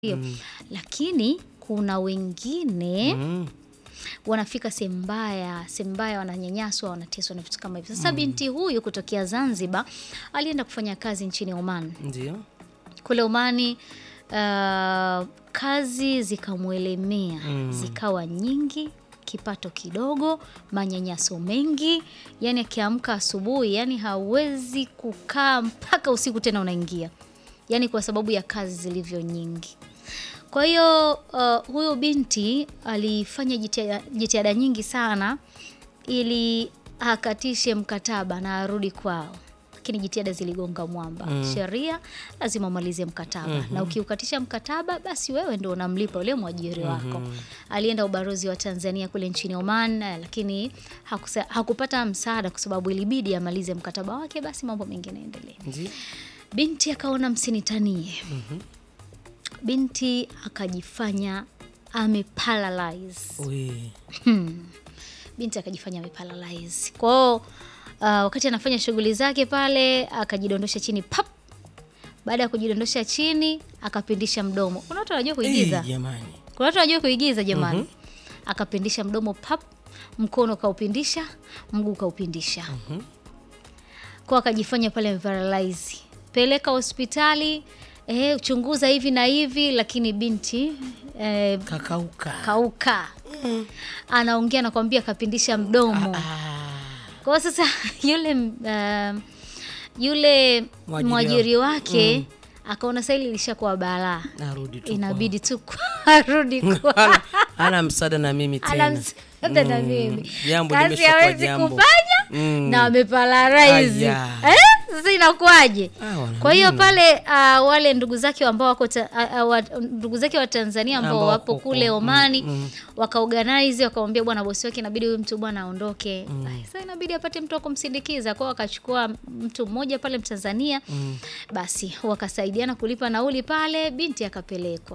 Ndio. Lakini kuna wengine Mm. wanafika sehemu mbaya, sehemu mbaya wananyanyaswa, wanateswa na vitu kama hivyo. Sasa binti huyu kutokea Zanzibar alienda kufanya kazi nchini Oman. Ndio. Kule Omani uh, kazi zikamwelemea, zikawa nyingi, kipato kidogo, manyanyaso mengi, yani akiamka asubuhi, yani hawezi kukaa mpaka usiku tena unaingia, yani kwa sababu ya kazi zilivyo nyingi. Kwa hiyo uh, huyu binti alifanya jitihada jitihada nyingi sana ili akatishe mkataba na arudi kwao, lakini jitihada ziligonga mwamba. Sheria lazima umalize mkataba, na ukiukatisha mkataba, basi wewe ndo unamlipa yule mwajiri wako. Alienda ubalozi wa Tanzania kule nchini Oman, eh, lakini hakusa, hakupata msaada kwa sababu ilibidi amalize mkataba wake, basi mambo mengine yaendelee. Ndio. Binti akaona msinitanie. Binti akajifanya ameparalyze. Ui. Binti akajifanya ameparalyze. Kwa hiyo uh, wakati anafanya shughuli zake pale akajidondosha chini pap. Baada ya kujidondosha chini akapindisha mdomo. Kuna watu wanajua kuigiza. Eh, jamani. Kuna watu wanajua kuigiza jamani. Akapindisha mdomo pap, mkono kaupindisha, mguu kaupindisha. Kwa akajifanya pale ameparalyze. Peleka hospitali, eh, chunguza hivi na hivi, lakini binti eh, Kakauka. kauka. Anaongea nakwambia kapindisha mdomo. Ah. Kwa hiyo sasa yule uh, yule Mwajiri mwajiri wake akaona sasa hili lishakuwa balaa, Narudi tu. inabidi tu arudi kwa Ana, ana msaada na mimi tena. ana msaada na mimi, Jambo kazi limeshakuwa hawezi jambo. kufanya Mm. na ameparalyze Aya. eh? Sasa inakuwaje? Ah, wana Kwa hiyo nini? pale uh, wale ndugu zake ambao wako ta, uh, uh, wa, ndugu zake wa Tanzania ambao Ambao wapo wako kule huko, Omani mm, mm. wakaorganize wakamwambia bwana bosi wake inabidi huyu mtu bwana aondoke. Ai, Sasa inabidi apate mtu wa kumsindikiza. Kwa hiyo wakachukua mtu mmoja pale Mtanzania. Basi wakasaidiana kulipa nauli pale, binti akapelekwa.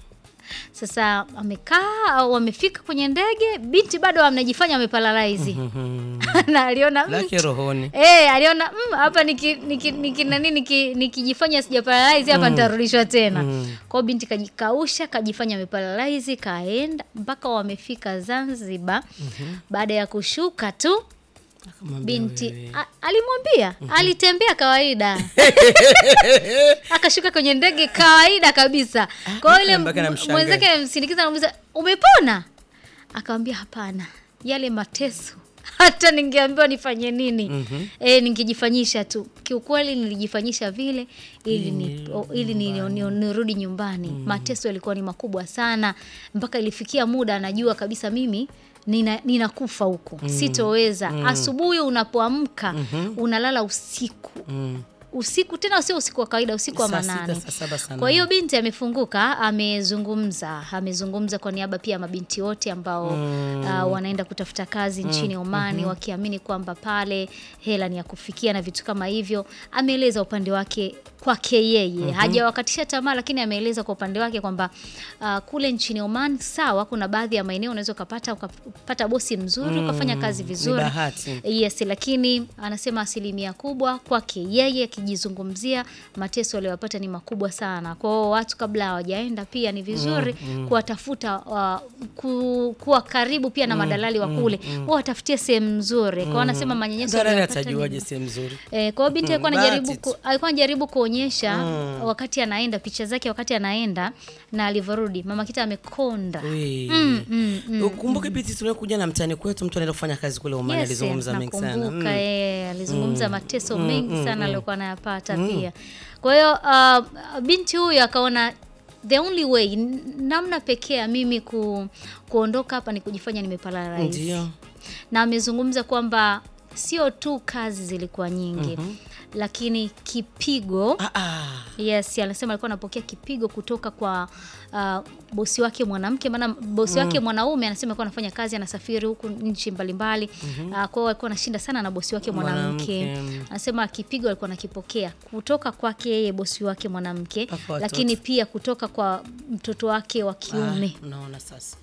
Sasa amekaa au wamefika kwenye ndege, binti bado amejifanya ameparalyze. Mhm. na aliona mm, Lake rohoni. Eh, aliona mm, hapa niki, niki, niki, nani niki, nikijifanya sijaparalyze hapa nitarudishwa tena. Kwa hiyo binti kajikausha, kajifanya ameparalyze, kaenda mpaka wamefika Zanzibar. Baada ya kushuka tu Akamwambia binti wewe. a- alimwambia, alitembea kawaida. Akashuka kwenye ndege kawaida kabisa. Kwa hiyo yule mpaka m- namshangaa. mwenzake amsindikiza anamuuliza, "Umepona?" Akamwambia, "Hapana. Yale mateso hata ningeambiwa nifanye nini eh, ningejifanyisha tu. Kiukweli nilijifanyisha vile ili ni, o- ili ni, ni, nirudi nyumbani. Mateso yalikuwa ni makubwa sana, mpaka ilifikia muda anajua kabisa mimi nina, ninakufa huko sitoweza. Asubuhi unapoamka unalala usiku Mm. usiku, tena sio usiku wa kawaida, usiku wa Saa sita, manane. saa saba, saa Kwa hiyo nane. binti amefunguka, amezungumza, amezungumza kwa niaba pia ya mabinti wote ambao uh, wanaenda kutafuta kazi nchini Omani wakiamini kwamba pale hela ni ya kufikia na vitu kama hivyo. Ameeleza upande wake kwake yeye, hajawakatisha tamaa, lakini ameeleza kwa upande wake kwamba uh, kule nchini Oman sawa, kuna baadhi ya maeneo unaweza ukapata ukapata bosi mzuri ukafanya kazi Ni vizuri bahati. Yes, lakini anasema asilimia kubwa kwake yeye akijizungumzia mateso aliyopata ni makubwa sana. Kwa hiyo watu kabla hawajaenda pia ni vizuri kuwatafuta uh, ku, kuwa karibu pia na madalali wa kule wao watafutie sehemu nzuri. Kwa hiyo anasema manyanyaso Dalali aliyopata atajuaje ni sehemu nzuri? Eh, kwa hiyo binti alikuwa Mm, anajaribu bahati ku, tu. alikuwa anajaribu kuonyesha wakati anaenda picha zake wakati anaenda na alivyorudi mama kita amekonda. Ui. Mm, mm, mm. Ukumbuke piti tuliokuja na mtani kwetu mtu anaenda kufanya kazi kule Omani Yes, alizungumza mengi sana. nakumbuka, Mm. eh, alizungumza mateso mengi sana aliyokuwa anayapata pia. Kwa hiyo uh, binti huyu akaona the only way, n- namna pekee ya mimi ku, kuondoka hapa ni kujifanya nimeparalyze. Ndio. Na amezungumza kwamba sio tu kazi zilikuwa nyingi lakini kipigo Ah, ah. Yes, anasema alikuwa anapokea kipigo kutoka kwa uh, bosi wake mwanamke, maana bosi wake mwanaume anasema alikuwa anafanya kazi, anasafiri huku nchi mbalimbali uh, kwa hiyo alikuwa anashinda sana na bosi wake mwanamke. Mwanamke. Anasema kipigo alikuwa anakipokea kutoka kwake yeye bosi wake mwanamke, Mpaka watoto. lakini pia kutoka kwa mtoto wake wa kiume. Ah, Unaona sasa.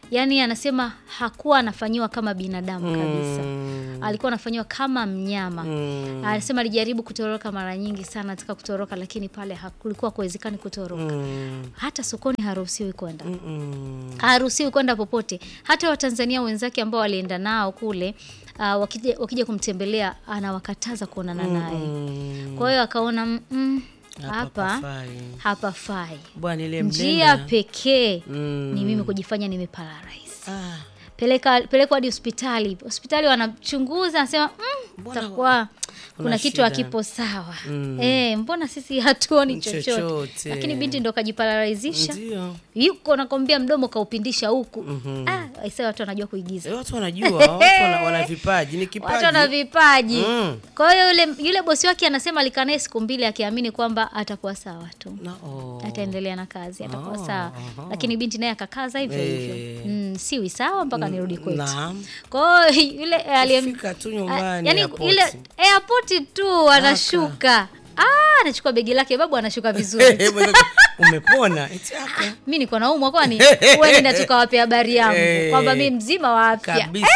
yaani anasema hakuwa anafanyiwa kama binadamu kabisa Mm. alikuwa anafanyiwa kama mnyama Mm. anasema alijaribu kutoroka mara nyingi sana ataka kutoroka lakini pale hakulikuwa kuwezekani kutoroka Mm. hata sokoni haruhusiwi kwenda Mm. haruhusiwi kwenda popote. Hata Watanzania wenzake ambao walienda nao kule uh, wakija, wakija kumtembelea anawakataza kuonana naye. Mm. Kwa hiyo akaona mm, mm, Hapa hapa pafai. hapafai. Bwana ile Njia mlenda. pekee Mm. ni mimi kujifanya nimeparalyze. Ah. Peleka pelekwa hadi hospitali. Hospitali wanachunguza, anasema mm, Mbona takuwa kuna kitu shida?" hakipo sawa. Mm. Eh, mbona sisi hatuoni chochote? Chochote. Lakini binti ndo kajiparalyzisha. Ndio. yuko nakwambia mdomo kaupindisha huku ah, aisee watu wanajua kuigiza Eh, Watu wanajua, watu wana, wana vipaji, ni kipaji. watu wana vipaji Mm. kwa hiyo yule yule bosi wake anasema alikaa naye siku mbili akiamini kwamba atakuwa sawa tu Na, oh. ataendelea na kazi atakuwa Oh, sawa aha. lakini binti naye akakaza hivyo Eh. hivyo mm, siwi sawa mpaka nirudi kwetu Naam. kwa hiyo yule aliyem- Fika tu nyumbani yani airport. ile airport tu anashuka ah, anachukua begi lake babu anashuka vizuri Eh, mwenzako, umepona Eti aka. mi niko naumwa kwani uende na tukawape habari yangu Eh. kwamba mi mzima wa afya kabisa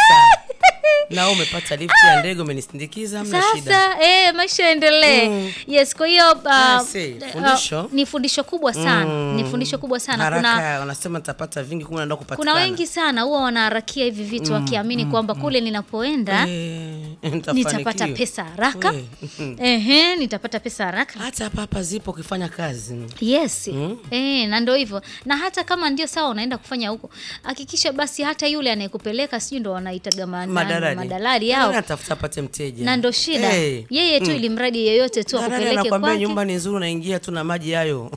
na wewe umepata lifti ya ndege umenisindikiza hamna shida sasa eh, maisha yaendelee Mm. yes kwa hiyo uh, I see. uh, Fundisho. ni fundisho kubwa sana Mm. ni fundisho kubwa sana haraka kuna wanasema nitapata vingi kumbe naenda kupatikana kuna wengi sana huwa wanaharakia hivi vitu wakiamini kwamba kule ninapoenda Eh, nitapata nitafanikiwa. pesa haraka We, mhm. ehe nitapata pesa haraka hata hapa hapa zipo ukifanya kazi yes Mm. eh, na ndo hivyo na hata kama ndio sawa unaenda kufanya huko hakikisha basi hata yule anayekupeleka sijui ndo wanaitaga ma- nani, madalali madalali yao atafuta apate mteja na ndo shida Eh. yeye tu ili mradi yeyote tu Dalali akupeleke anakwambia kwake nyumba ni nzuri unaingia tu na maji hayo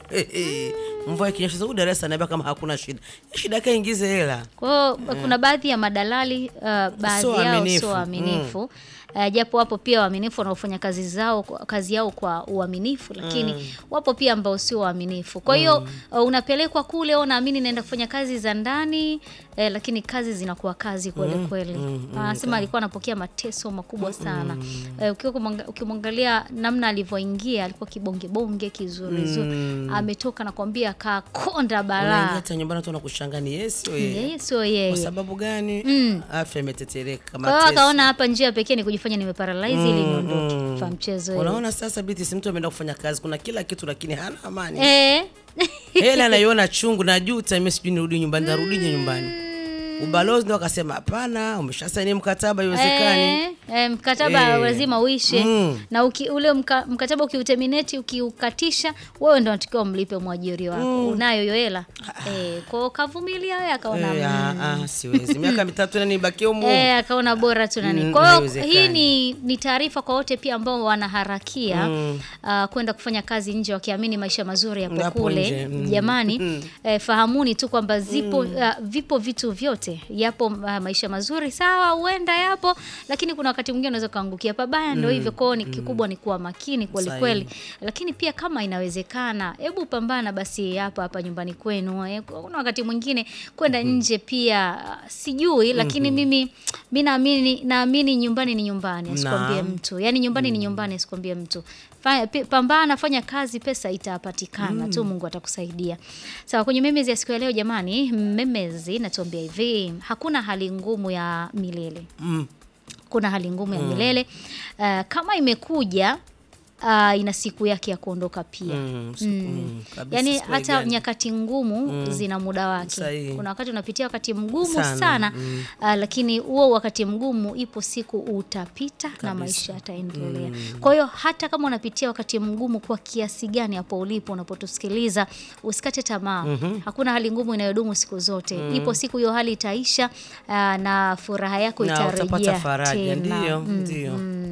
mvua ikinyesha huku Dar es Salaam anaambia kama hakuna shida shida yake ingize hela Kwa hiyo kuna baadhi ya madalali uh, baadhi Sio yao waaminifu. sio waaminifu Uh, japo wapo pia waaminifu wanaofanya kazi zao kazi yao kwa uaminifu lakini wapo pia ambao sio waaminifu kwa hiyo uh, unapelekwa kule unaamini naenda kufanya kazi za ndani eh, lakini kazi zinakuwa kazi kweli kweli anasema alikuwa anapokea mateso makubwa sana eh, ukiwa kumwanga- ukimwangalia namna alivyoingia alikuwa kibongebonge kizurizuri ametoka nakwambia akakonda unaingia balaa hata nyumbani tu nakushanga ni yeye sio yeye yeye sio kwa yeye sababu gani afya imetetereka kwa hiyo mateso. akaona hapa njia pekee ni kujifanya nimeparalyze ili niondoke fa mchezo hiyo. unaona sasa biti si mtu ameenda kufanya kazi kuna kila kitu lakini hana amani eh hela anaiona chungu na juu time sijui nirudi nyumbani narudije nyumbani ubalozi ndo akasema hapana umeshasaini mkataba iwezekani Eh, eh, mkataba Eh. lazima uishe Mm. na uki, ule mka, mkataba ukiuterminate ukiukatisha wewe ndo unatakiwa umlipe mwajiri wako unayo hiyo hela eh, kwao kavumilia wewe akaona Eh, mm. ah, ah, siwezi miaka mitatu nani nibakie humu Eh, akaona bora tu nani. Mm, Kwa hiyo haiwezekani. hii ni, ni taarifa kwa wote pia ambao wanaharakia Mm. ah, kwenda kufanya kazi nje wakiamini maisha mazuri yapo Yapo kule. nje, mm. Jamani, Mm. eh, fahamuni tu kwamba zipo ah, vipo vitu vyote. Yapo ah, maisha mazuri sawa, huenda yapo, lakini kuna wakati mwingine unaweza kaangukia pabaya, ndio hivyo. Kwao ni kikubwa ni kuwa makini kweli Sahihi. kweli, lakini pia kama inawezekana, hebu pambana basi hapa hapa nyumbani kwenu. eh. Kuna wakati mwingine kwenda nje pia ah, sijui, lakini mimi mi naamini naamini nyumbani ni nyumbani, asikwambie Naam. mtu. Yaani nyumbani ni nyumbani, asikwambie mtu. Fanya, pi- pambana, fanya kazi, pesa itapatikana tu, Mungu atakusaidia. Sawa, kwenye memezi ya siku ya leo jamani, memezi natuambia hivi, hakuna hali ngumu ya milele Mm. kuna hali ngumu ya milele uh, kama imekuja uh, ina siku yake ya kuondoka pia Mm, siku- mm, kabisa, yaani siku hata haigani. nyakati ngumu zina muda wake Sahihi. kuna wakati unapitia wakati mgumu sana, Sana, uh, lakini huo wakati mgumu ipo siku utapita na maisha yataendelea kwa hiyo hata kama unapitia wakati mgumu kwa kiasi gani hapo ulipo unapotusikiliza usikate tamaa hakuna hali ngumu inayodumu siku zote ipo siku hiyo hali itaisha uh, na furaha yako na itarejea utapata faraja tena. ndio ndio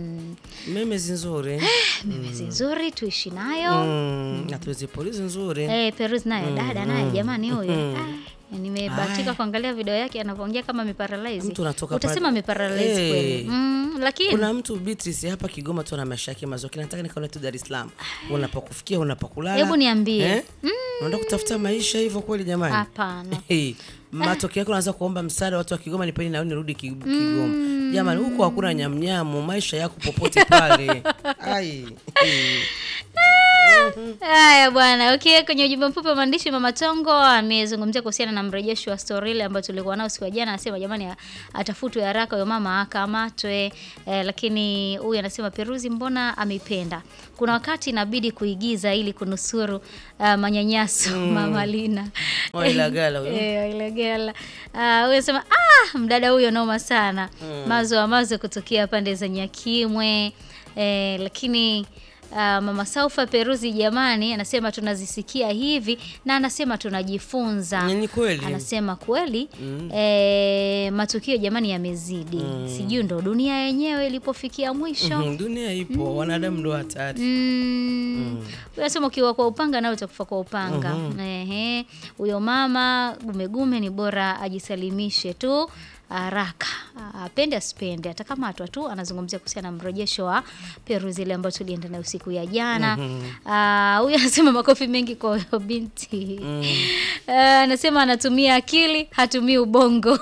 memezi nzuri mimezi nzuri tuishi nayo Mm, na tuzipolizi nzuri Eh, Peruz naye dada naye jamani huyo Ah, nimebahatika kuangalia video yake anavyoongea kama ameparalyze. Mtu anatoka Utasema pale- ameparalyze Eh. kweli. Mm, lakini kuna mtu Beatrice hapa Kigoma tu ana maisha yake mazuri nataka nikaone tu Dar es Salaam unapokufikia unapokulala Hebu niambie. eh? unaenda kutafuta maisha hivyo kweli jamani hapana. Hey, matokeo yake unaanza kuomba msaada watu wa Kigoma, nipeni nauli nirudi Ki- Kigoma. Jamani, huko hakuna nyamnyamu, maisha yako popote pale. Ai. hey. Haya bwana, okay. Kwenye ujumbe mfupi wa maandishi, Mama Tongo amezungumzia kuhusiana na mrejesho wa story ile ambayo tulikuwa nao siku ya jana. Anasema jamani, atafutwe haraka huyo mama akamatwe. Eh, lakini huyu anasema Peruzi mbona ameipenda. Kuna wakati inabidi kuigiza ili kunusuru uh, manyanyaso Mama Lina Wailagala huyo. Eh, Wailagala. Ah, huyo anasema ah, mdada huyo noma sana. Mazo wa mazo kutokea pande za Nyakimwe. Eh, lakini ah, Mama Saufa Peruzi jamani anasema tunazisikia hivi na anasema tunajifunza. Ni kweli. Anasema kweli eh, matukio jamani yamezidi. Sijui ndo dunia yenyewe ilipofikia mwisho. Mhm, Dunia ipo, wanadamu ndo hatari. Mm. Unasema ukiwa kwa upanga nawe utakufa kwa upanga. Ehe. Huyo mama gumegume ni bora ajisalimishe tu haraka. Apende asipende atakamatwa tu. Anazungumzia kuhusiana na mrejesho wa Peruzi ile ambayo tulienda nayo siku ya jana. Ah, Huyu anasema makofi mengi kwa huyo binti. Ah, Anasema anatumia akili, hatumii ubongo.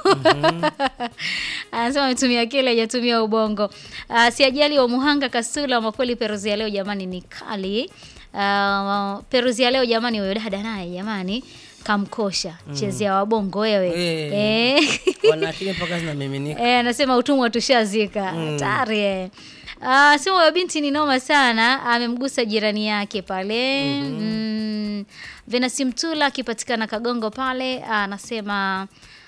Anasema ametumia akili, hajatumia ubongo. Ah, si ajali wa Muhanga Kasula, makweli Peruzi ya leo jamani ni kali. Ah, Peruzi ya leo jamani, huyo dada naye jamani kamkosha chezea wabongo wewe. Eh. Eh. Wana akili mpaka zinamiminika. Eh, anasema utumwa tushazika. Hatari eh. Ah, sema huyo binti ni noma sana, amemgusa jirani yake pale. Mm. Venasi Mtula akipatikana Kagongo pale anasema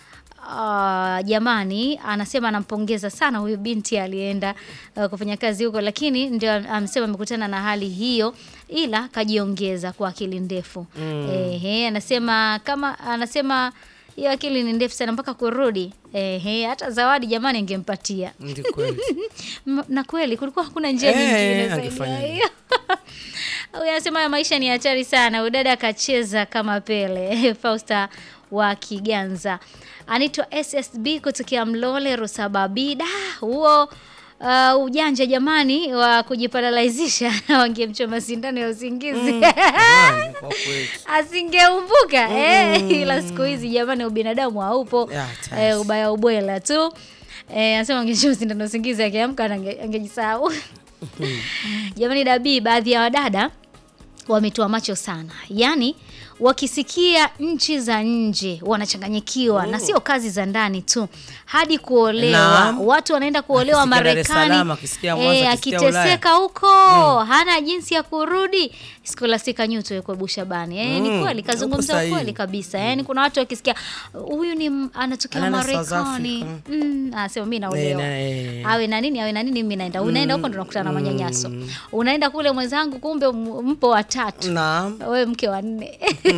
ah, jamani, anasema anampongeza sana huyu binti alienda uh, kufanya kazi huko, lakini ndio amesema amekutana na hali hiyo, ila kajiongeza kwa akili ndefu. Ehe, anasema kama anasema hiyo akili ni ndefu sana mpaka kurudi. Ehe, hata zawadi jamani angempatia. Ndi kweli. M- na kweli kulikuwa hakuna njia Eh, nyingine zaidi angefanya ya hivyo. hiyo. Huyu anasema ya maisha ni hatari sana. Udada akacheza kama Pele. Fausta wa Kiganza anaitwa SSB kutokea Mlole Rusababida. Huo uh, ujanja jamani wa kujiparalaizisha wangemchoma sindano ya usingizi Jamani, kwa kweli. asingeumbuka eh, ila siku hizi jamani ubinadamu haupo Ya, hatari. eh, ubaya ubwela tu eh, anasema angechoma sindano usingizi akiamka na ange- angejisahau jamani dabii baadhi ya wadada wametoa macho sana yaani wakisikia nchi za nje wanachanganyikiwa na sio kazi za ndani tu hadi kuolewa Naam. watu wanaenda kuolewa Akisikia Dar es Marekani Salaam, akisikia Mwanza, akisikia akiteseka huko hana jinsi ya kurudi Scholastica Nyuto yuko Bushabani eh, ni Mm, kweli upo kazungumza sahihi. kweli kabisa yani kuna watu wakisikia huyu ni m- anatokea Anaenda South Marekani Africa. mm, anasema mimi naolewa Eh, na- eh. awe na nini awe na nini mimi naenda unaenda huko ndo nakutana na manyanyaso unaenda kule mwenzangu kumbe m- mpo watatu Naam. wewe mke wa nne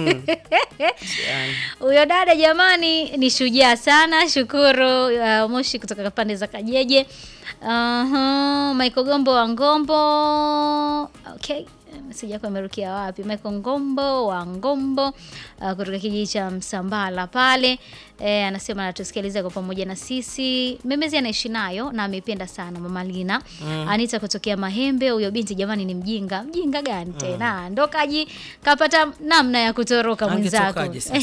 Yani, huyo dada jamani ni shujaa sana shukuru uh, moshi kutoka pande za kajeje uh-huh. Michael Gombo wa Ngombo okay meseji yako imerukia wapi Michael Ngombo wa Ngombo uh, kutoka kijiji cha Msambala pale e, anasema anatusikiliza kwa pamoja na sisi memezi anaishi nayo na ameipenda sana mama Lina Anita kutokea Mahembe huyo binti jamani ni mjinga mjinga gani tena ndo kaji kapata namna ya kutoroka mwenzako Angetokaje sasa?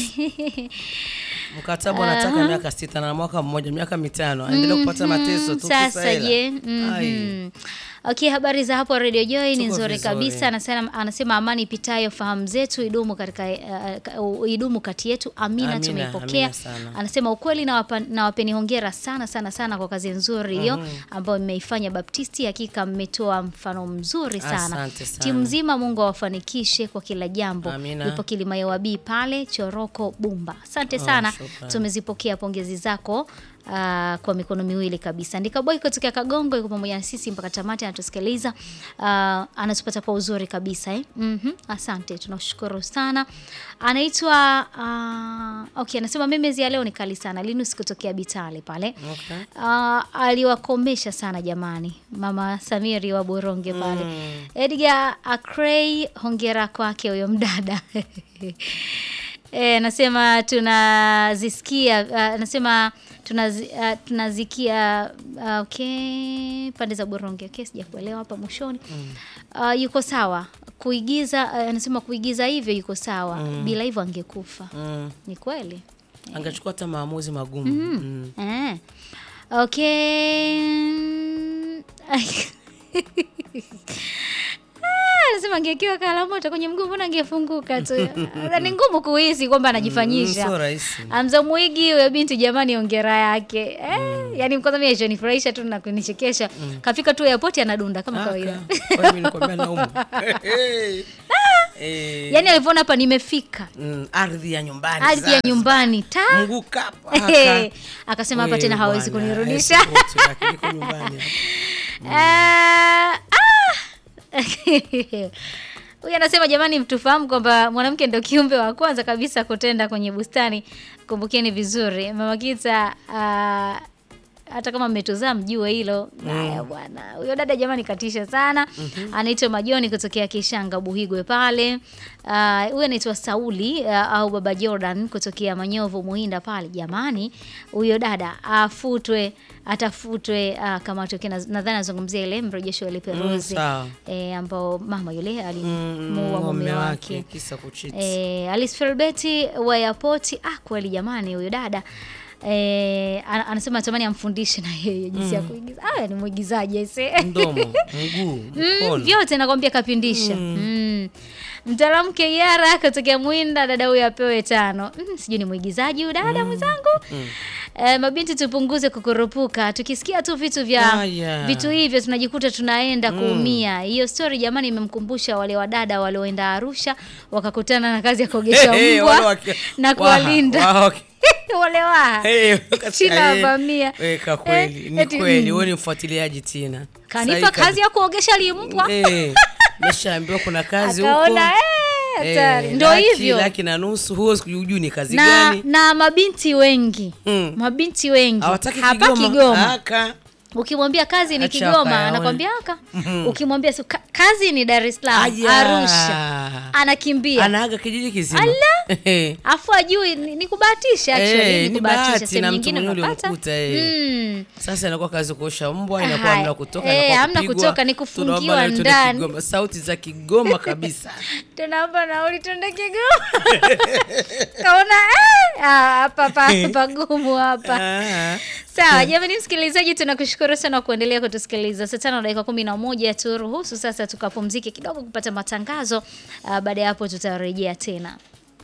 mkataba unataka miaka sita na mwaka mmoja miaka mitano aendelea kupata mateso tu Sasa kisa hela. je? Ai. Mhm. Okay, habari za hapo Radio Joy ni Tuko nzuri vizuri. kabisa. Anasema, anasema amani ipitayo fahamu zetu idumu katika uh, idumu kati yetu. Amina, Amina, tumeipokea. amina sana. Anasema ukweli na wapa, na wapeni hongera sana sana sana kwa kazi nzuri hiyo ambayo mmeifanya Baptisti. Hakika mmetoa mfano mzuri sana. Asante sana. Timu nzima, Mungu awafanikishe kwa kila jambo. Amina. Nipo Kilimayowabii pale Choroko Bumba. Asante sana. shukrani. Tumezipokea pongezi zako ah, kwa mikono miwili kabisa. Andika boy kutokea Kagongo yuko pamoja na sisi mpaka tamati, anatusikiliza Ah, anatupata kwa uzuri kabisa eh? Mhm, asante, tunashukuru sana. Anaitwa ah, okay, anasema memezi ya leo ni kali sana. Linus kutokea Bitale pale Okay. Ah, aliwakomesha sana jamani, mama Samiri wa Boronge pale Edgar Akrey, hongera kwake huyo mdada Eh, anasema tunazisikia uh, anasema tunazi, uh, tunazikia uh, okay, pande za Boronge okay, sijakuelewa hapa mwishoni uh, yuko sawa kuigiza uh, anasema kuigiza hivyo yuko sawa bila hivyo angekufa Mm. ni kweli angechukua hata maamuzi magumu mm. Eh. Okay. Ah, Anasema anasema angekiwa kalamoto kwenye mguu mbona angefunguka tu ni ngumu kuhisi kwamba anajifanyisha Mm, sio rahisi. Amza Mwigi huyo binti jamani, ongera yake eh, yani kwanza mimi alichonifurahisha tu na kunichekesha kafika tu airport anadunda kama kawaida. Aka. Kwa hiyo mimi nikwambia naumwa. Eh, Yani alivyoona hapa nimefika mm, ardhi ya nyumbani ardhi ya sasa. nyumbani ta Mguu kapa, aka. akasema hapa Wewe tena hawezi bwana, kunirudisha. eh, support yake, niko nyumbani hapa. Ah, ah. Huyu anasema jamani, mtufahamu kwamba mwanamke ndio kiumbe wa kwanza kabisa kutenda kwenye bustani. Kumbukeni vizuri, mama Kita. ah, hata kama mmetuzaa mjue hilo. Haya bwana, huyo dada jamani katisha sana. Anaitwa Majoni kutokea Kishanga Buhigwe pale. Ah, Huyu anaitwa Sauli ah, au Baba Jordan kutokea Manyovu Muhinda pale. Jamani, huyo dada afutwe, atafutwe uh, kama tokea nadhani anazungumzia ile mrejesho ile Mm, Peruzi sawa. eh, ambao mama yule Mm, alimuua mume wake. kisa kuchiti. Eh, Alice Felbeti wa airport. Ah, kweli jamani, huyo dada eh, ana- anasema natamani amfundishe na yeye jinsi ya kuigiza. Ah, ni mwigizaji ese. Mdomo, mguu, Mm, mkono. vyote nakwambia kapindisha. Mm. Mtaalamu Kiara kutokea Mwinda, dada huyo apewe tano. Mm, sijui ni mwigizaji huyu dada mwenzangu. Eh, mabinti tupunguze kukurupuka. Tukisikia tu vitu vya Haya. vitu hivyo tunajikuta tunaenda kuumia. Hiyo story jamani imemkumbusha wale wadada walioenda Arusha wakakutana na kazi ya kuogesha Hey, hey, mbwa wale waki- na waha, kuwalinda waha, waki- wale waha. Hey, China eh, wavamia. weka kweli, Eh, ni eti, kweli, mm. wewe ni mfuatiliaji Tina. Kanipa Sahi kazi ya kuogesha limbwa. Eh, Meshaambiwa kuna kazi huko. Akaona eh, hatari. Eh, Ndio laki, hivyo. laki na nusu, huo hujui ni kazi na, gani. na mabinti wengi Mm. mabinti wengi Hawataki hapa Kigoma. Kigoma, Aka. ukimwambia kazi ni Acha Kigoma wakayaone. anakwambia aka ukimwambia su- ka- kazi ni Dar es Salaam Aya. Arusha anakimbia Anaaga kijiji kizima. Eh. afu ajui ni, ni kubahatisha Eh, actually ni ni kubahatisha bahati sehemu na mtu nyingine mwenyewe unapata ulimkuta, eh. mm. Sasa inakuwa kazi kuosha mbwa, inakuwa Haya. hamna kutoka, Eh, inakuwa hamna kupigwa. kutoka, ni kufungiwa Tunaomba na tuende ndani. Kigoma. Sauti za Kigoma kabisa. tunaomba nauli tuende Kigoma kaona eh, ah, hapa pa- pagumu hapa Ah. Sawa, jamani msikilizaji, tunakushukuru sana kwa kuendelea kutusikiliza. Saa tano dakika kumi na moja turuhusu sasa tukapumzike kidogo kupata matangazo. Uh, baada ya hapo tutarejea tena.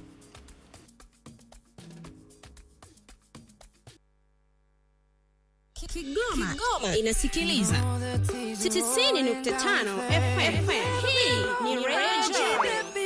Kigoma, inasikiliza 90.5 FM. Hii ni Radio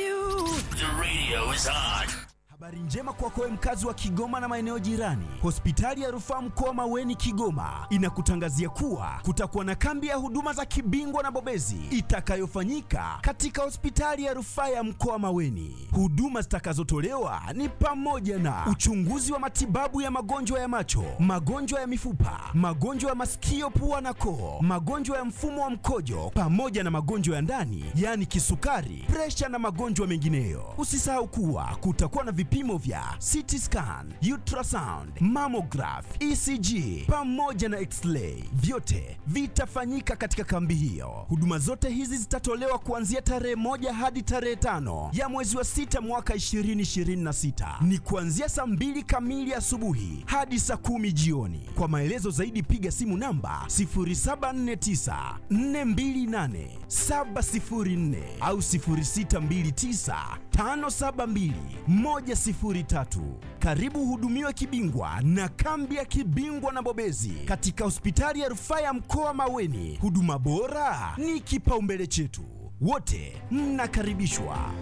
Habari njema kwako wewe mkazi wa Kigoma na maeneo jirani. Hospitali ya Rufaa Mkoa Maweni Kigoma inakutangazia kuwa kutakuwa na kambi ya huduma za kibingwa na bobezi itakayofanyika katika hospitali ya Rufaa ya Mkoa Maweni. Huduma zitakazotolewa ni pamoja na uchunguzi wa matibabu ya magonjwa ya macho, magonjwa ya mifupa, magonjwa ya masikio, pua na koo, magonjwa ya mfumo wa mkojo pamoja na magonjwa ya ndani, yaani kisukari, presha na magonjwa mengineyo. Usisahau kuwa kutakuwa na vipimo vya CT scan, ultrasound, mammograph, ECG pamoja na x-ray. Vyote vitafanyika katika kambi hiyo. Huduma zote hizi zitatolewa kuanzia tarehe moja hadi tarehe tano ya mwezi wa sita mwaka 2026. Ni kuanzia saa mbili kamili asubuhi hadi saa kumi jioni. Kwa maelezo zaidi piga simu namba 0749 428 704 au 0629 572 103. Karibu hudumiwe kibingwa na kambi ya kibingwa na bobezi katika hospitali ya rufaa ya mkoa Maweni. Huduma bora ni kipaumbele chetu, wote mnakaribishwa.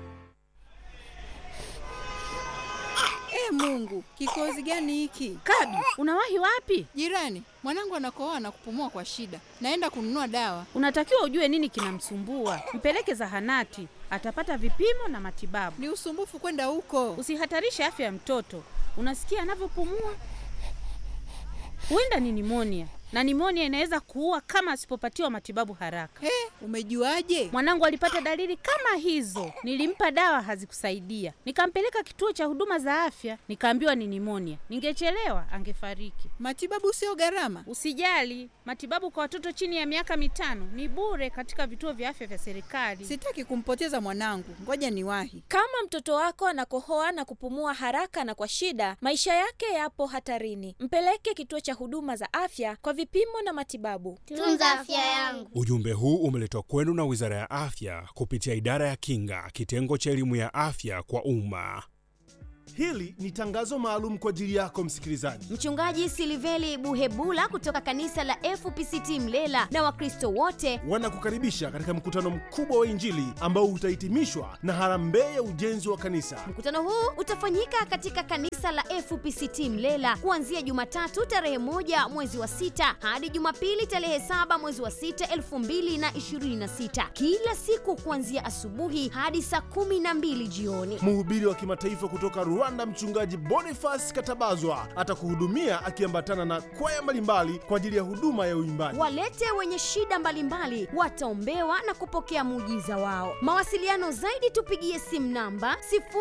E Mungu, kikozi gani hiki? Kabi, unawahi wapi? Jirani, mwanangu anakohoa na kupumua kwa shida. Naenda kununua dawa. Unatakiwa ujue nini kinamsumbua, mpeleke zahanati, atapata vipimo na matibabu. Ni usumbufu kwenda huko. Usihatarishe afya ya mtoto. Unasikia anavyopumua? Huenda ni nimonia, na nimonia inaweza kuua kama asipopatiwa matibabu haraka. He, umejuaje? Mwanangu alipata dalili kama hizo, nilimpa dawa hazikusaidia, nikampeleka kituo cha huduma za afya, nikaambiwa ni nimonia. Ningechelewa angefariki. Matibabu sio gharama. Usijali, matibabu kwa watoto chini ya miaka mitano ni bure katika vituo vya afya vya serikali. Sitaki kumpoteza mwanangu. Ngoja niwahi. Kama mtoto wako anakohoa na kupumua haraka na kwa shida, maisha yake yapo hatarini. Mpeleke kituo cha huduma za afya kwa vipimo na matibabu. Tunza afya yangu. Ujumbe huu umeletwa kwenu na Wizara ya Afya kupitia Idara ya Kinga, kitengo cha elimu ya afya kwa umma. Hili ni tangazo maalum kwa ajili yako msikilizaji. Mchungaji Siliveli Buhebula kutoka kanisa la FPCT Mlela na Wakristo wote wanakukaribisha katika mkutano mkubwa wa Injili ambao utahitimishwa na harambee ya ujenzi wa kanisa. Mkutano huu utafanyika katika kanisa la FPCT Mlela kuanzia Jumatatu tarehe moja mwezi wa sita hadi Jumapili tarehe saba mwezi wa sita elfu mbili na ishirini na sita kila siku kuanzia asubuhi hadi saa kumi na mbili jioni. Mhubiri wa kimataifa kutoka Rwanda, mchungaji Boniface Katabazwa atakuhudumia akiambatana na kwaya mbalimbali kwa ajili ya huduma ya uimbaji. Walete wenye shida mbalimbali wataombewa na kupokea muujiza wao. Mawasiliano zaidi tupigie simu namba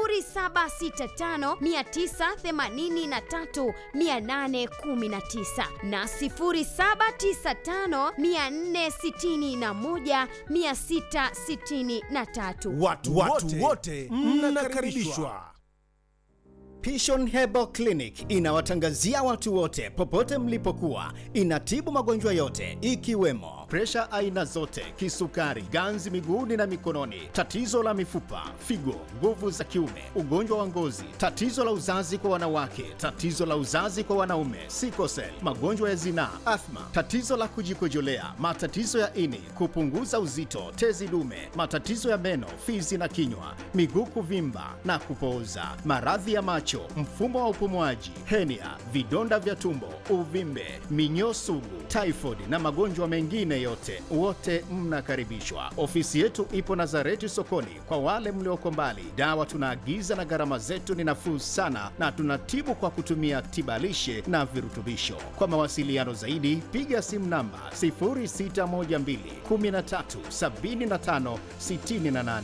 0765983819 na 0795461663. Watu, watu wote mnakaribishwa. Pishon Herbal Clinic inawatangazia watu wote popote mlipokuwa. Inatibu magonjwa yote ikiwemo presha aina zote, kisukari, ganzi miguuni na mikononi, tatizo la mifupa, figo, nguvu za kiume, ugonjwa wa ngozi, tatizo la uzazi kwa wanawake, tatizo la uzazi kwa wanaume, sikosel, magonjwa ya zinaa, athma, tatizo la kujikojolea, matatizo ya ini, kupunguza uzito, tezi dume, matatizo ya meno, fizi na kinywa, miguu kuvimba na kupooza, maradhi ya macho, mfumo wa upumuaji, henia, vidonda vya tumbo, uvimbe, minyoo sugu, typhoid na magonjwa mengine yote, wote mnakaribishwa. Ofisi yetu ipo Nazareti sokoni. Kwa wale mlioko mbali, dawa tunaagiza na gharama zetu ni nafuu sana, na tunatibu kwa kutumia tibalishe na virutubisho. Kwa mawasiliano zaidi, piga simu namba 0612 13 75 68.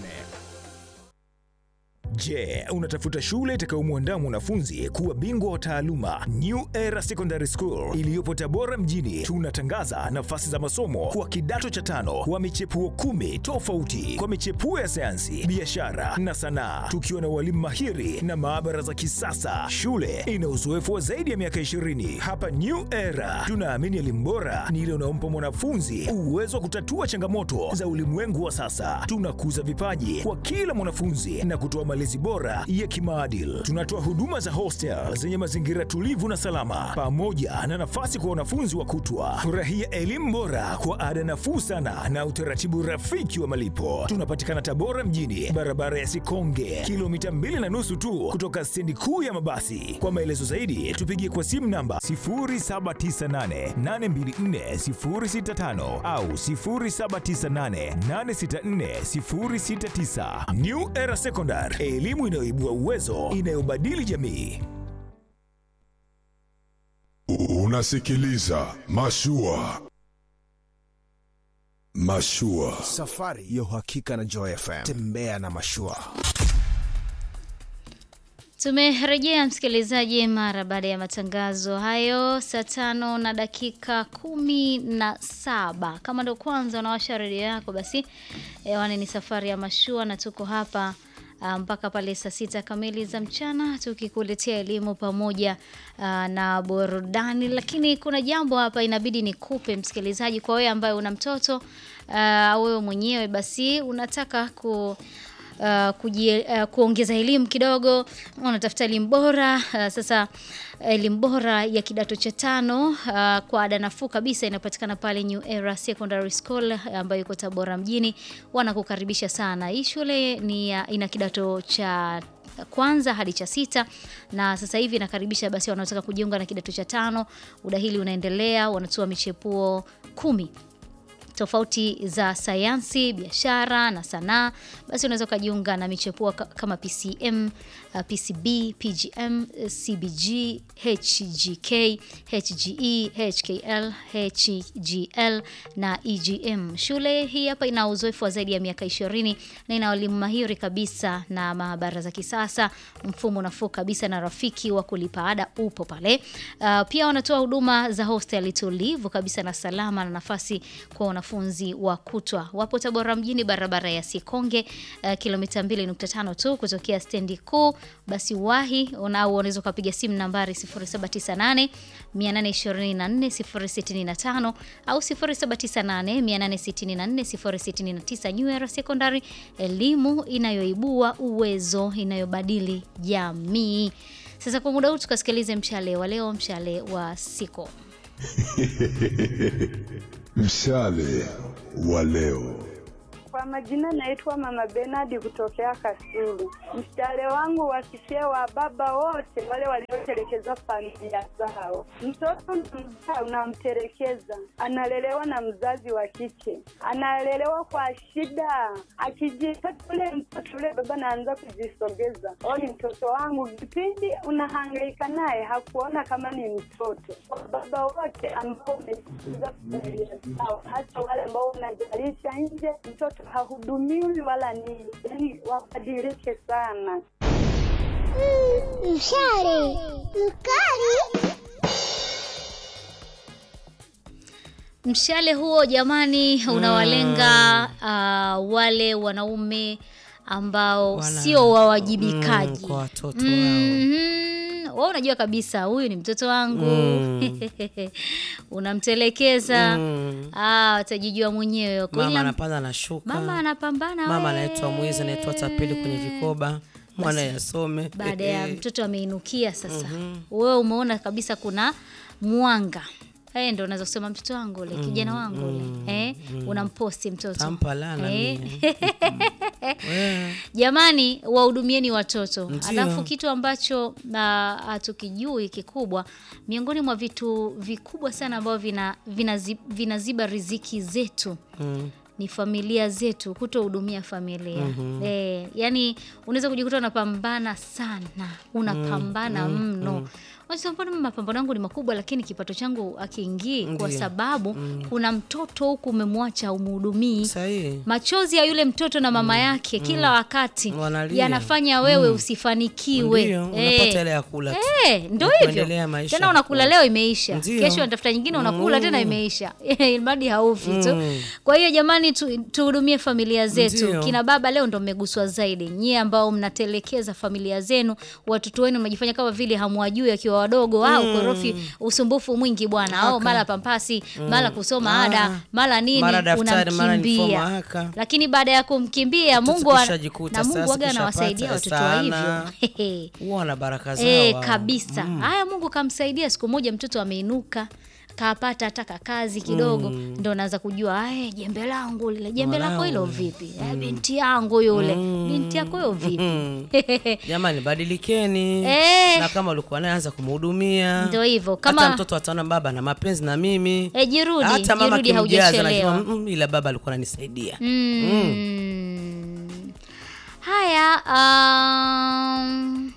Je, unatafuta shule itakayomwandaa mwanafunzi kuwa bingwa wa taaluma? New Era Secondary School iliyopo Tabora mjini, tunatangaza nafasi za masomo kwa kidato cha tano wa michepuo kumi tofauti kwa michepuo ya sayansi, biashara na sanaa, tukiwa na walimu mahiri na maabara za kisasa. Shule ina uzoefu wa zaidi ya miaka 20. Hapa New Era tunaamini elimu bora ni ile unaompa mwanafunzi uwezo wa kutatua changamoto za ulimwengu wa sasa. Tunakuza vipaji kwa kila mwanafunzi na kutoa malezi bora ya kimaadili. Tunatoa huduma za hostel zenye mazingira tulivu na salama, pamoja na nafasi kwa wanafunzi wa kutwa. Furahia elimu bora kwa ada nafuu sana na utaratibu rafiki wa malipo. Tunapatikana Tabora mjini, barabara ya Sikonge, kilomita mbili na nusu tu kutoka stendi kuu ya mabasi. Kwa maelezo zaidi, tupigie kwa simu namba 0798824065 au 0798864069. New Era Secondary, elimu inayoibua uwezo, inayobadili jamii. Unasikiliza Mashua. Mashua. Safari ya uhakika na Joy FM. Tembea na Mashua. Tumerejea msikilizaji, mara baada ya matangazo hayo saa tano na dakika kumi na saba. Kama ndo kwanza unawasha redio yako, basi hewani ni safari ya mashua na tuko hapa uh, mpaka pale saa sita kamili za mchana tukikuletea elimu pamoja uh, na burudani. Lakini kuna jambo hapa inabidi nikupe msikilizaji, kwa wewe ambaye una mtoto uh, wewe mwenyewe basi unataka ku Uh, kujie, uh, kuongeza elimu kidogo, unatafuta elimu bora uh, sasa elimu bora ya kidato cha tano uh, kwa ada nafuu kabisa inapatikana pale New Era Secondary School ambayo iko Tabora mjini. Wanakukaribisha sana. Hii shule ni uh, ina kidato cha kwanza hadi cha sita na sasa hivi inakaribisha basi wanaotaka kujiunga na kidato cha tano. Udahili unaendelea, wanatoa michepuo kumi tofauti za sayansi, biashara na sanaa, basi unaweza ukajiunga na michepuo kama PCM, uh, PCB, PGM, CBG, HGK, HGE, HKL, HGL na EGM. Shule hii hapa ina uzoefu wa zaidi ya miaka 20 na ina walimu mahiri kabisa na maabara za kisasa, mfumo nafuu kabisa na rafiki wa kulipa ada upo pale. Uh, pia wanatoa huduma za hostel tulivu kabisa na salama na nafasi kwa wanafunzi wanafunzi wa kutwa. Wapo Tabora mjini, barabara ya Sikonge, uh, kilomita 2.5 tu kutokea stendi kuu. Basi wahi au unaweza ukapiga simu nambari 0798 824 065 au 0798 864 069. New Era Secondary, elimu inayoibua uwezo, inayobadili jamii. Sasa kwa muda huu tukasikilize mshale wa leo, mshale wa siku. Mshale wa leo. Kwa majina naitwa Mama Benard kutokea Kasulu. Mshale wangu wakisie wa baba wote wale waliotelekeza familia zao. Mtoto mzaa unamtelekeza, analelewa na mzazi wa kike, analelewa kwa shida. Akijipata ule mtoto ule baba naanza kujisogeza, o, ni mtoto wangu. Kipindi unahangaika naye hakuona kama ni mtoto. Kwa baba wote ambao umetelekeza familia zao, hasa wale ambao unajalisha nje, mtoto hahudumiwi wala nini, yani wabadilike sana. Mshale mkali. Mshale huo jamani, unawalenga uh, wale wanaume ambao Wana- sio wawajibikaji Mm, kwa watoto wao. Mhm. Wewe unajua kabisa huyu ni mtoto wangu Mm. unamtelekeza Mm. ah, watajijua mwenyewe Kwa Mama ila- anapanda na shuka. mama anapambana Mama we. anaitwa mwizi, anaitwa tapeli kwenye vikoba, mwana yasome. baada ya mtoto ameinukia sasa wewe umeona kabisa kuna mwanga Eh, ndo unaweza kusema mtoto wangu ule kijana wangu ule eh, unamposti mtoto Tampa lana Eh. We. Jamani, wahudumieni watoto. Ndio. Alafu kitu ambacho na hatukijui kikubwa, miongoni mwa vitu vikubwa sana ambavyo vina, vinazi- vinaziba riziki zetu Mm. ni familia zetu, kutohudumia familia Mhm. eh, yani unaweza kujikuta unapambana sana, unapambana Mm, mno mm. Unasema, mbona mapambano yangu ni makubwa, lakini kipato changu akiingii, kwa Ndio. sababu Mm. kuna mtoto huku umemwacha umhudumii. Sahihi. Machozi ya yule mtoto na mama yake kila wakati Wanalia. yanafanya wewe Mm. usifanikiwe. Ndio, unapata ile ya kula tu. Eh, ndo Na hivyo kuendelea maisha. tena unakula leo imeisha, Ndio. kesho unatafuta nyingine unakula Mm. tena imeisha, ilmadi haufi tu. Mm. Kwa hiyo jamani, tu, tuhudumie familia zetu. Ndio. Kina baba leo ndo mmeguswa zaidi, nyie ambao mnatelekeza familia zenu, watoto wenu mnajifanya kama vile hamwajui akiwa wadogo au Mm. korofi, usumbufu mwingi bwana, au Haka. mara pampasi, Mm. mara kusoma Ah. ada, mara nini, Mara daftari, mara uniform, unamkimbia haka. lakini baada ya kumkimbia Mtoto Mungu ana- kishajikuta na Mungu sasa, waga anawasaidia kishapata watoto wa sana. hivyo Huwa na baraka zao. Eh, hao. kabisa. Mm. Haya, Mungu kamsaidia, siku moja mtoto ameinuka kapata hata kazi kidogo Mm. ndo naanza kujua "Ae, jembe langu lile jembe lako hilo Mwanangu. vipi Eh, binti yangu yule Mm. binti yako hiyo vipi Mm. Jamani, badilikeni Eh. na kama ulikuwa naye anza kumhudumia. Ndio hivyo, hata kama- mtoto ataona baba na mapenzi na mimi Eh, jirudi, hata mama jirudi, kimjaza haujachelewa. anajua, "Mm, ila baba alikuwa ananisaidia Mm. Haya, um,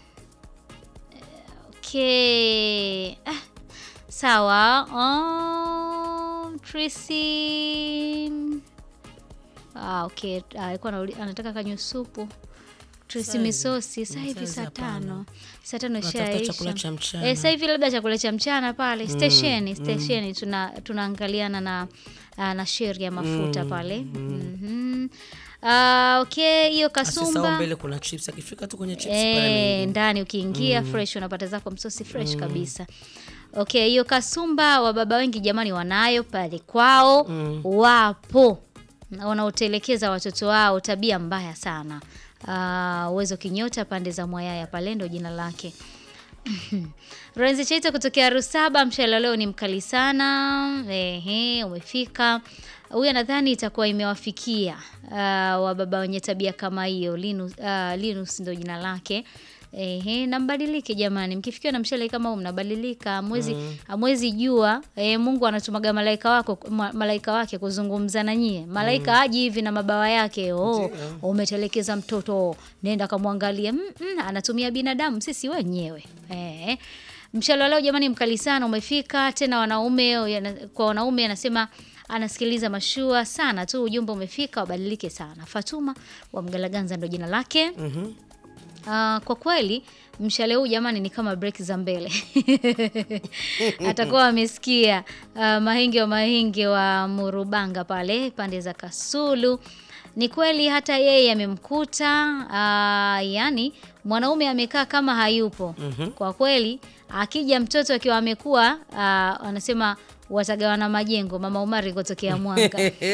okay. Ah, sawa. Um, Tracy. Ah, okay. Ah, alikuwa anauli- anataka kanywe supu. Tracy Sasa hivi. misosi saa hivi Sasa saa hapana. tano saa tano Unatafuta ishaisha. chakula cha mchana. Eh, sasa hivi labda chakula cha mchana pale Mm, stesheni mm. stesheni tuna tunaangaliana na ah, na sheri ya mafuta Mm, pale mm. Mhm. Ah, okay hiyo Asisahau kasumba mbele kuna chips akifika tu kwenye chips eh, pale ameingia. ndani ukiingia Mm. fresh unapata zako msosi fresh Mm. kabisa okay hiyo kasumba wa baba wengi jamani wanayo pale kwao Mm. wapo wanaotelekeza watoto wao tabia mbaya sana uh, uwezo kinyota pande za mwayaya pale ndo jina lake Renzi Chaita kutokea Rusaba, mshale leo ni mkali sana. Ehe, umefika. Huyu nadhani itakuwa imewafikia uh, wababa wenye tabia kama hiyo. Linus, uh, Linus ndo jina lake. Ehe, na mbadilike jamani, mkifikiwa na mshale kama huu mnabadilika, hamwezi Mm. hamwezi jua eh, Mungu anatumaga malaika wako ma, malaika wake kuzungumza na nyie. Malaika haji hivi na mabawa yake, oh, Ndio. umetelekeza mtoto, nenda kamwangalie. Mm, mm, anatumia binadamu sisi wenyewe eh. Mshale wa leo jamani, mkali sana umefika tena. Wanaume yana- kwa wanaume anasema anasikiliza mashua sana tu, ujumbe umefika, wabadilike sana. Fatuma wa Mgalaganza ndo jina lake. Mhm. Ah, kwa kweli mshale huu jamani ni kama break za mbele atakuwa amesikia uh, mahinge wa mahinge wa murubanga pale pande za kasulu ni kweli hata yeye amemkuta uh, yani mwanaume amekaa kama hayupo Mhm. kwa kweli akija mtoto akiwa amekuwa uh, anasema watagawana majengo mama umari kutokea mwanga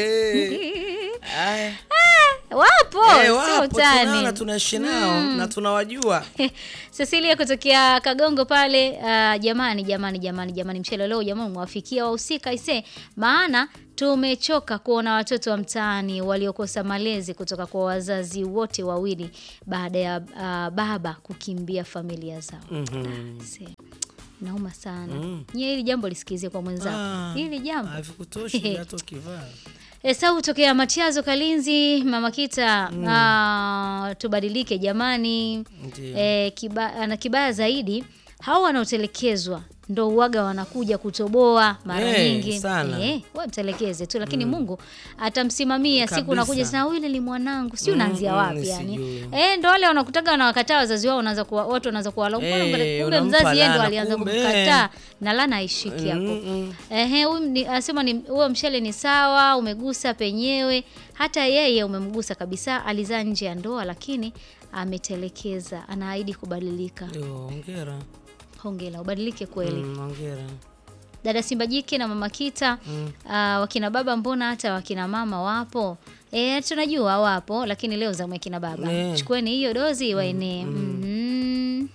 Aya. wapo Eh, sio wapo, utani. tunaona tunaishi nao Mm. na tunawajua Cecilia kutokea Kagongo pale uh, jamani jamani jamani jamani mchele leo jamani mwafikia wahusika ise maana tumechoka kuona watoto wa mtaani waliokosa malezi kutoka kwa wazazi wote wawili baada ya uh, baba kukimbia familia zao. Mhm. Se, nauma sana. Mm. Nyie hili jambo lisikizie kwa mwenzako. Ah, hili jambo havikutoshi hata ukivaa Esau tokea Matiazo Kalinzi, Mama Kita, ah, tubadilike jamani. Ndio. E, kiba, na kibaya zaidi hao wanaotelekezwa ndo uwaga wanakuja kutoboa mara Eh, nyingi. sana. Eh, wewe mtelekeze tu lakini Mm. Mungu atamsimamia siku Kabisa. unakuja sana yule ni mwanangu. Si Mm, unaanzia mm, wapi yani? sijui. Eh, ndo wale wanakutaga wanawakataa wazazi wao unaanza kuwa watu wanaanza kuwalaumu. Eh, Kumbe kumbe unampa mzazi yeye ndo laana, alianza kumbe, kumkataa na lana haishiki hapo. Mm, mm. Ehe, huyu ni- anasema ni huo mshale ni sawa, umegusa penyewe. Hata yeye umemgusa kabisa, alizaa nje ya ndoa lakini ametelekeza, anaahidi kubadilika. Ndio, hongera Hongera, ubadilike kweli. Mm, hongera Dada Simba Jike na Mama Kita Mm. ah, wakina baba mbona hata wakina mama wapo? E, tunajua wapo, lakini leo zamu ya kina baba. Eh. Chukueni hiyo dozi waenee. Mhm.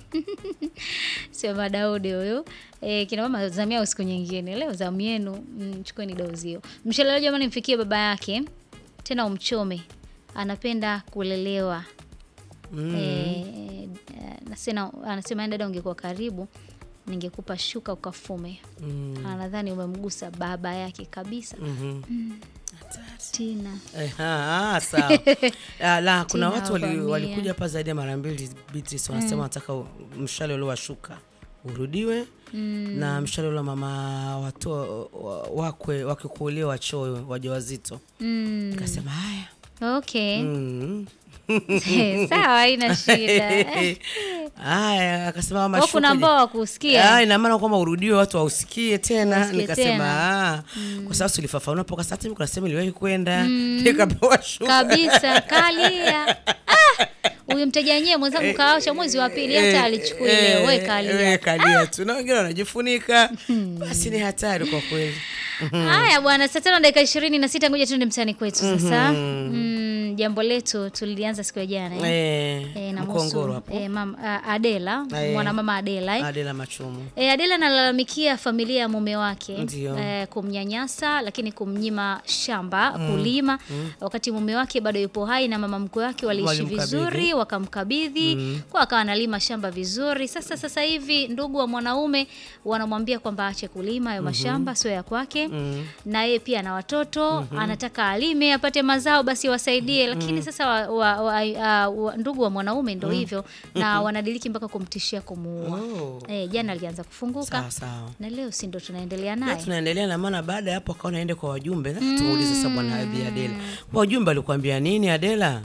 Sio Madaudi huyu. E, kina mama zamu yao siku nyingine. Leo zamu yenu, mm, chukueni dozi hiyo. Mshalelo jamani, mfikie baba yake tena umchome. Anapenda kulelewa. Mm. Eh, nasema anasema dada, ungekuwa karibu ningekupa shuka ukafume. Mm. Anadhani umemgusa baba yake kabisa. Mhm. Mm. Tina. Eh, ah, ah, sawa. Ah, la kuna Tina watu wali, wavamia. walikuja hapa zaidi ya mara mbili Beatrice wanasema Mm. wanataka u- mshale ule wa shuka urudiwe Mm. na mshale ule wa mama wato wa- wakwe wakikuolewa wachoyo wajawazito Mm. nikasema haya Okay. Mm. Sawa, haina shida. Haya, akasema mama Kwa shuka kuna je- ambao hawakusikia. Ah, ina maana kwamba urudiwe watu wausikie tena. Wausikie Nikasema tena. ah, kwa sababu tulifafanua poka sasa hivi kunasema iliwahi kwenda Mm. nikapewa shuka Kabisa, kalia. Ah! Huyu mteja wenyewe mwenzangu kaosha mwezi wa pili hata alichukui leo. Wewe Eh, kalia. wewe kalia tu na wengine wanajifunika basi ni hatari kwa kweli Haya bwana, saa tano dakika ishirini na sita ngoja tuende mtaani kwetu sasa. Mhm. Mm, jambo letu tulilianza siku ya jana eh? Eh, Eh, na Mkongoro muhusu, hapo. eh, mam, a- Adela Eh. mwanamama Adela eh? Adela Machumu E, Adela analalamikia familia ya mume wake Ndio. e, kumnyanyasa lakini kumnyima shamba Mm. kulima Mm. wakati mume wake bado yupo hai na mama mkwe wake waliishi Walimkabidhi. vizuri wakamkabidhi Mm. kwa akawa analima shamba vizuri. Sasa sasa hivi ndugu wa mwanaume wanamwambia kwamba aache kulima hayo Mhm. mashamba sio ya kwake Mm. na yeye pia ana watoto Mhm. anataka alime apate mazao basi wasaidie, lakini Mm. sasa wa, wa, wa, a- wa, ndugu wa mwanaume ndo Mm. hivyo na wanadiliki mpaka kumtishia kumuua. Oh. Eh, jana alianza kufunguka Sawa, sawa. na leo si ndo tunaendelea Leo naye. tunaendelea na maana baada ya hapo akaona aende kwa wajumbe mm. tumuulize sasa bwana Abi Adela wajumbe alikwambia nini Adela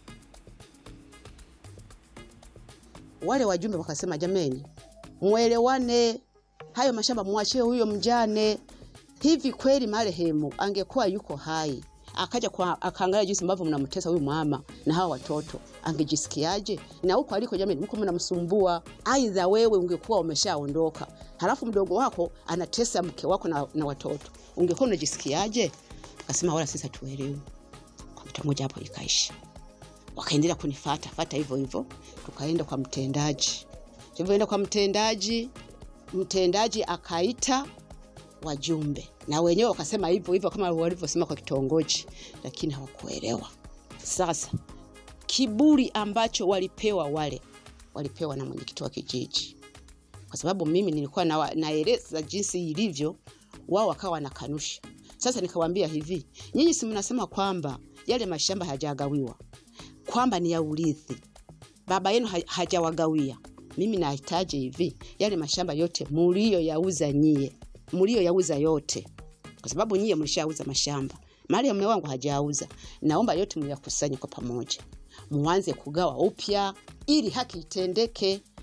wale wajumbe wakasema, jameni, mwelewane, hayo mashamba mwachie huyo mjane. Hivi kweli marehemu angekuwa yuko hai akaja kwa akaangalia jinsi ambavyo mnamtesa huyu mama na hawa watoto, angejisikiaje? Na huko aliko, jamani, mko mnamsumbua. Aidha wewe ungekuwa umeshaondoka, halafu mdogo wako anatesa mke wako na, na watoto, ungekuwa unajisikiaje? Akasema wala sisi hatuelewi. Kompyuta moja hapo ikaisha wakaendelea kunifata fata hivyo hivyo, tukaenda kwa mtendaji. Tulivyoenda kwa mtendaji, mtendaji akaita wajumbe na wenyewe wakasema hivyo hivyo kama walivyosema kwa kitongoji, lakini hawakuelewa. Sasa kiburi ambacho walipewa wale, walipewa na mwenyekiti wa kijiji, kwa sababu mimi nilikuwa na, naeleza jinsi ilivyo, wao wakawa wanakanusha. Sasa nikawaambia hivi, nyinyi si mnasema kwamba yale mashamba hajagawiwa kwamba ni ya urithi, baba yenu ha- hajawagawia. Mimi nahitaji hivi, yale mashamba yote mulioyauza nyie, mulioyauza yote, kwa sababu nyie mlishauza mashamba, mali ya mume wangu hajauza. Naomba yote muyakusanye kwa pamoja, muanze kugawa upya ili haki itendeke.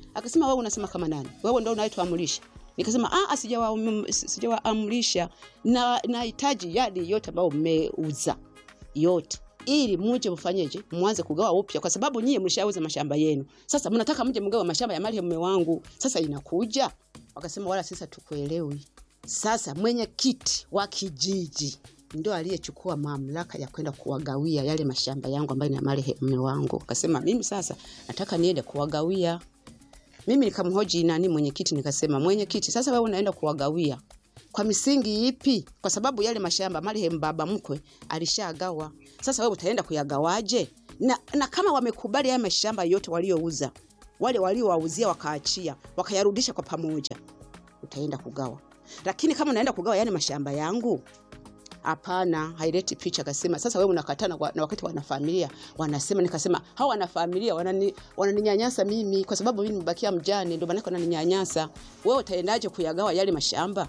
akasema wewe unasema kama nani wewe ndo unayetuamrisha nikasema ah, sijawaam- sijawaamrisha na nahitaji yale yote ambayo mmeuza yote ili muje mfanyeje mwanze kugawa upya kwa sababu nyie mlishauza mashamba yenu sasa mnataka mje mgawa mashamba ya mali mume wangu sasa inakuja wakasema wala sisi hatukuelewi sasa mwenyekiti wa kijiji ndo aliyechukua mamlaka ya kwenda kuwagawia yale mashamba yangu ambayo ni ya mali mume wangu akasema mimi sasa nataka niende kuwagawia mimi nikamhoji nani mwenyekiti nikasema mwenyekiti sasa wewe unaenda kuwagawia kwa misingi ipi kwa sababu yale mashamba marehemu baba mkwe alishagawa sasa wewe utaenda kuyagawaje na, na kama wamekubali haya mashamba yote waliouza wale waliowauzia wakaachia wakayarudisha kwa pamoja utaenda kugawa lakini kama unaenda kugawa yani mashamba yangu hapana haileti picha akasema sasa wewe unakatana kwa- na wakati wanafamilia wanasema nikasema hao wanafamilia wanani- wananinyanyasa mimi kwa sababu mimi nimebakia mjane ndio maana wananinyanyasa wewe utaendaje kuyagawa yale mashamba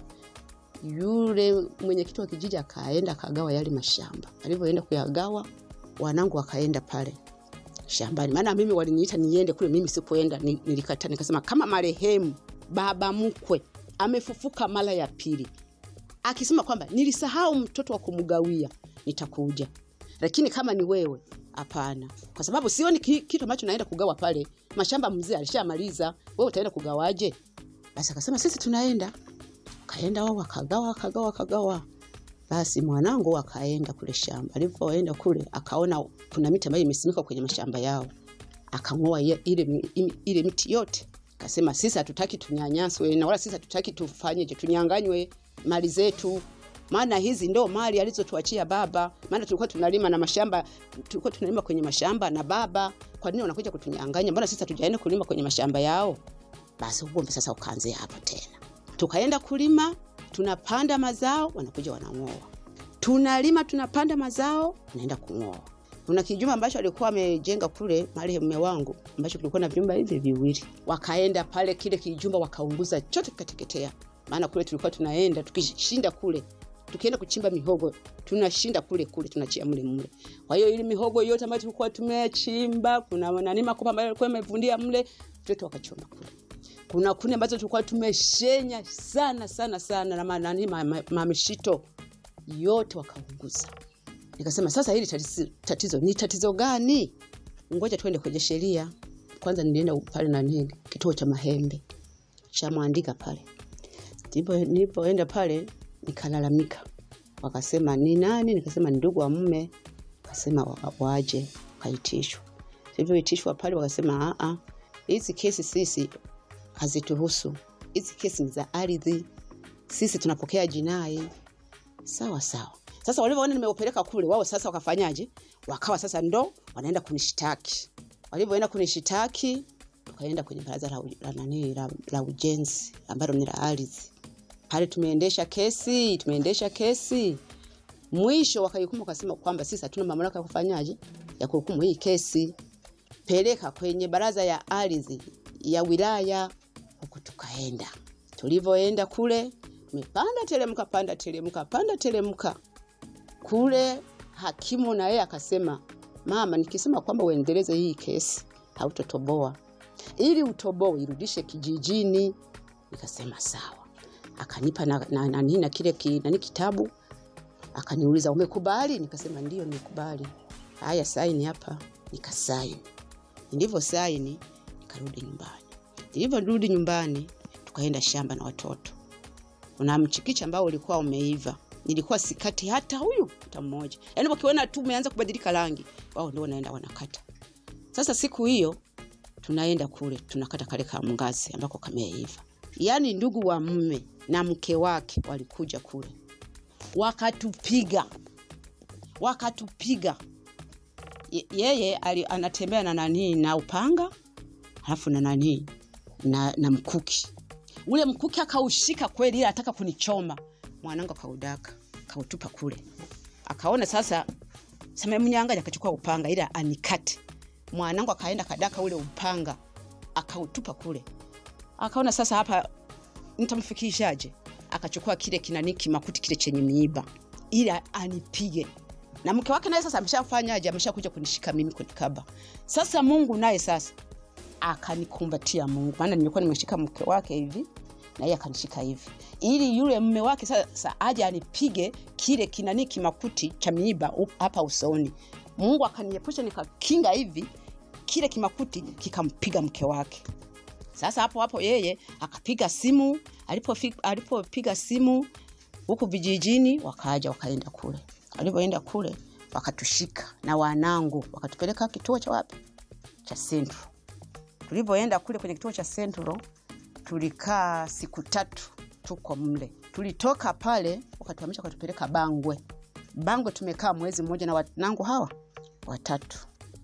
yule mwenyekiti wa kijiji akaenda akagawa yale mashamba alivyoenda kuyagawa wanangu wakaenda pale shambani maana mimi waliniita niende kule mimi sikuenda ni- nilikata nikasema kama marehemu baba mkwe amefufuka mara ya pili akisema kwamba nilisahau mtoto wa kumgawia nitakuja lakini kama ni wewe hapana kwa sababu sioni ki- kitu ambacho naenda kugawa pale mashamba mzee alishamaliza wewe utaenda kugawaje basi akasema sisi tunaenda kaenda wao wakagawa wakagawa wakagawa basi mwanangu akaenda kule shamba alivyoenda kule akaona kuna miti ambayo imesimikwa kwenye mashamba yao akang'oa ye- ile, mi- imi- ile miti yote akasema sisi hatutaki tunyanyaswe na wala sisi hatutaki tufanyeje tunyanganywe mali zetu maana hizi ndo mali alizotuachia baba maana tulikuwa tunalima na mashamba tulikuwa tunalima kwenye mashamba na baba kwa nini wanakuja kutunyanganya mbona sisi hatujaenda kulima kwenye mashamba yao basi ugomvi sasa ukaanzia hapo tena tukaenda kulima tunapanda mazao wanakuja wanang'oa tunalima tunapanda mazao naenda kung'oa kuna kijumba ambacho alikuwa amejenga kule mahali mume wangu ambacho kilikuwa na vyumba hivi viwili wakaenda pale kile kijumba wakaunguza chote kikateketea maana kule tulikuwa tunaenda tukishinda kule tukienda kuchimba mihogo tunashinda kule kule tunachia mle mle kwa hiyo ili mihogo yote ambayo tulikuwa tumechimba kuna nani makopa ambayo alikuwa amevundia mle vyote wakachoma kule kuna kuni ambazo tulikuwa tumeshenya sana sana sana na manani mamishito ma, ma mamishito, yote wakaunguza nikasema sasa hili tatizo, tatizo ni tatizo gani ngoja tuende kwenye sheria kwanza nilienda pale nani kituo cha mahembe cha mwandika pale Ndipo- nilipoenda pale nikalalamika wakasema ni nani nikasema ni ndugu wa mume wakasema wa- waje kaitishwa ilivyoitishwa pale wakasema "Ah, ah, hizi kesi sisi hazituhusu hizi kesi ni za ardhi sisi tunapokea jinai sawa sawa sasa walivyoona nimeupeleka kule wao sasa wakafanyaje wakawa sasa ndo wanaenda kunishtaki walivyoenda kunishitaki tukaenda kwenye baraza la, u- la, nani, la, la ujenzi ambalo ni la ardhi pale tumeendesha kesi tumeendesha kesi mwisho wakahukumu wakasema kwamba sisi hatuna mamlaka ya kufanyaje ya kuhukumu hii kesi peleka kwenye baraza ya ardhi ya wilaya huku tukaenda tulivyoenda kule tumepanda telemka panda telemka panda telemka kule hakimu na yeye akasema mama nikisema kwamba uendeleze hii kesi hautotoboa ili utoboe irudishe kijijini nikasema sawa akanipa na, na, na, na, na kile ki, nani kitabu akaniuliza umekubali nikasema ndio nimekubali haya saini hapa nikasaini nilivyo saini nikarudi nyumbani nilivyorudi nyumbani tukaenda shamba na watoto una mchikichi ambao ulikuwa umeiva nilikuwa sikati hata huyu hata mmoja yaani wakiona tu umeanza kubadilika rangi wao ndio wanaenda wanakata sasa siku hiyo tunaenda kule tunakata kale ka mngazi ambako kameiva yaani ndugu wa mme na mke wake walikuja kule wakatupiga wakatupiga Ye- yeye ali, anatembea na nanii na upanga halafu na nanii na, na mkuki ule mkuki akaushika kweli ili ataka kunichoma mwanangu akaudaka akautupa kule akaona sasa samemnyanganya akachukua upanga ili anikate mwanangu akaenda kadaka ule upanga akautupa kule akaona sasa hapa nitamfikishaje akachukua kile kinani kimakuti kile chenye miiba ili anipige na mke wake naye sasa ameshafanyaje ameshakuja kunishika mimi kunikaba sasa mungu naye sasa akanikumbatia Mungu, maana nilikuwa nimeshika mke wake hivi na yeye akanishika hivi, ili yule mume wake sasa aje anipige kile kinani kimakuti cha miiba u- hapa usoni. Mungu akaniepusha, nikakinga hivi, kile kimakuti kikampiga mke wake. Sasa hapo hapo yeye akapiga simu, alipofi- alipopiga simu huku vijijini, wakaja wakaenda kule. Alipoenda kule wakatushika na wanangu, wakatupeleka kituo cha wapi cha Central. Tulipoenda kule kwenye kituo cha Central tulikaa siku tatu tuko mle. Tulitoka pale wakatuhamisha wakatupeleka Bangwe. Bangwe tumekaa mwezi mmoja na wanangu hawa watatu.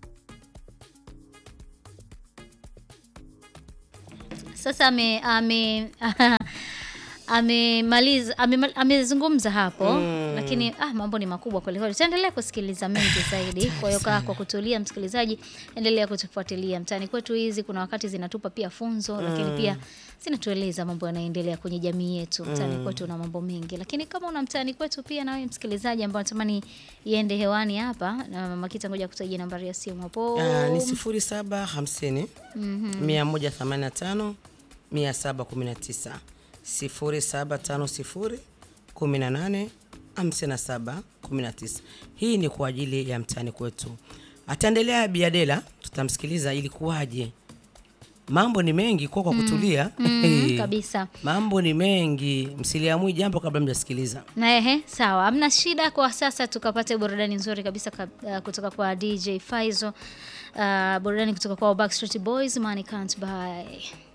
Sasa ame ame amemaliza ame, amezungumza hapo Mm. lakini ah, mambo ni makubwa kweli kweli. Tutaendelea kusikiliza mengi zaidi. Kwa hiyo kaa kwa kutulia, msikilizaji, endelea kutufuatilia mtaani kwetu. Hizi kuna wakati zinatupa pia funzo, lakini Mm. pia zinatueleza mambo yanaendelea kwenye jamii yetu. Mtaani Mm. kwetu una mambo mengi, lakini kama una mtaani kwetu pia nawe msikilizaji ambao natamani iende hewani hapa, na Mama Kita, ngoja kutajia nambari ya simu hapo. Ah, ni sifuri saba hamsini Mhm. mia moja themanini na tano mia saba kumi na tisa sifuri saba tano sifuri kumi na nane hamsini na saba kumi na tisa. Hii ni kwa ajili ya mtaani kwetu. Ataendelea Biadela, tutamsikiliza ilikuwaje. Mambo ni mengi kwa kwa Mm. kutulia. Mm, kabisa. Mambo ni mengi, msiliamui jambo kabla mjasikiliza. Na ehe, sawa, hamna shida. Kwa sasa tukapate burudani nzuri kabisa kab- uh, kutoka kwa DJ Faizo, uh, burudani kutoka kwa Backstreet Boys, Money Can't Buy.